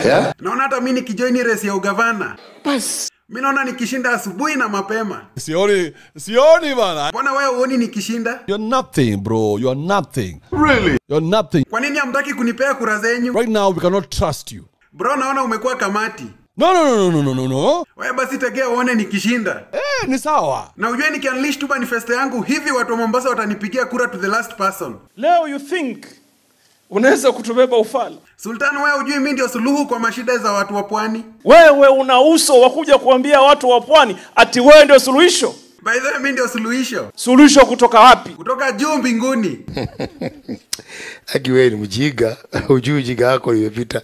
Yeah? Naona hata mi nikijoini race ya ugavana, Bas. mi naona nikishinda asubuhi na mapema. Sioni, sioni bana. Mbona wewe uoni nikishinda? You're nothing, bro. You're nothing. Really? You're nothing. Kwa nini hamtaki kunipea kura zenyu? Right now, we cannot trust you. Bro, naona umekuwa kamati. No, no, no, no, no, no, no. Wewe basi tegea uone nikishinda. Eh, ni sawa. Na ujue nikiunleash tu manifesto yangu hivi watu wa Mombasa watanipigia kura to the last person. leo you think unaweza kutubeba ufala Sultan, wewe ujui mimi ndio suluhu kwa mashida za watu wa pwani. wewe una uso wa kuja kuambia watu wa pwani ati wewe ndio suluhisho By the way, mimi ndio suluhisho suluhisho kutoka wapi kutoka juu mbinguni. Aki wewe ni mjinga. Ujui ujinga wako imepita.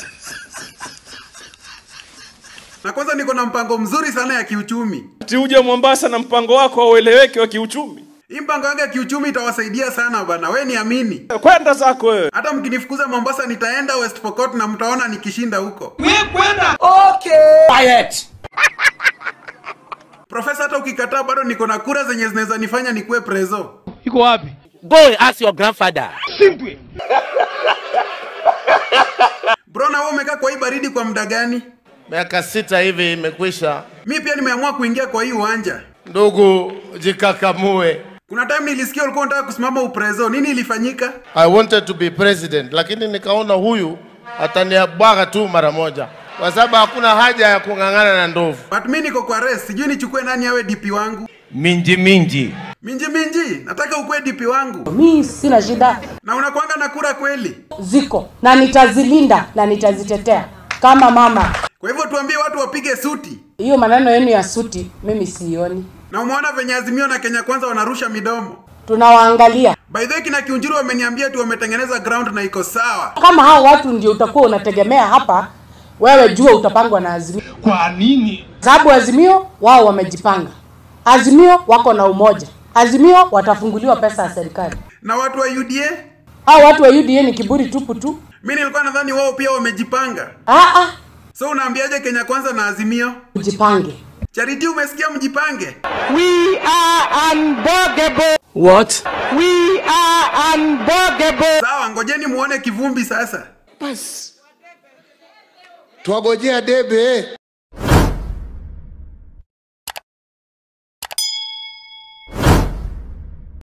Na kwanza niko na mpango mzuri sana ya kiuchumi. ati uje mombasa na mpango wako haueleweki wa kiuchumi Hii mpango yangu ya kiuchumi itawasaidia sana bana, we niamini. kwenda zako wewe Hata mkinifukuza Mombasa, nitaenda West Pokot na mtaona nikishinda huko. Profesa, hata ukikataa bado niko na kura zenye zinaweza nifanya nikuwe prezo. Go and ask your grandfather. Bro, na wewe umekaa kwa hii baridi kwa muda gani? Miaka sita hivi imekwisha. Mi pia nimeamua kuingia kwa hii uwanja. Ndugu, jikakamue. Kuna time nilisikia ulikuwa unataka kusimama uprezo. Nini ilifanyika? I wanted to be president, lakini nikaona huyu ataniabwaga tu mara moja, kwa sababu hakuna haja ya kung'ang'ana na ndovu. But mi niko kwa race, sijui nichukue nani awe DP wangu. Minji minji. Minji minji, nataka ukuwe DP wangu. mi sina shida Na unakwanga na kura kweli? ziko na nitazilinda na nitazitetea kama mama Kwa hivyo tuambie watu wapige suti. hiyo maneno yenu ya suti mimi sioni Na umeona venye Azimio na Kenya Kwanza wanarusha midomo. tunawaangalia By the way, kina Kiunjuru wameniambia tu wametengeneza ground na iko sawa. kama hao watu ndio utakuwa unategemea hapa wewe jua utapangwa na azimio Kwa nini? sababu azimio wao wamejipanga azimio wako na umoja azimio watafunguliwa pesa ya serikali Na watu wa UDA, hao watu wa uda ni kiburi tupu tu mi nilikuwa nadhani wao pia wamejipanga. ah, ah, So unaambiaje Kenya Kwanza na Azimio? ujipange Charity, umesikia mjipange? We are unbuggable. What? We are unbuggable. Sawa, ngojeni muone kivumbi sasa. Twagojea debe.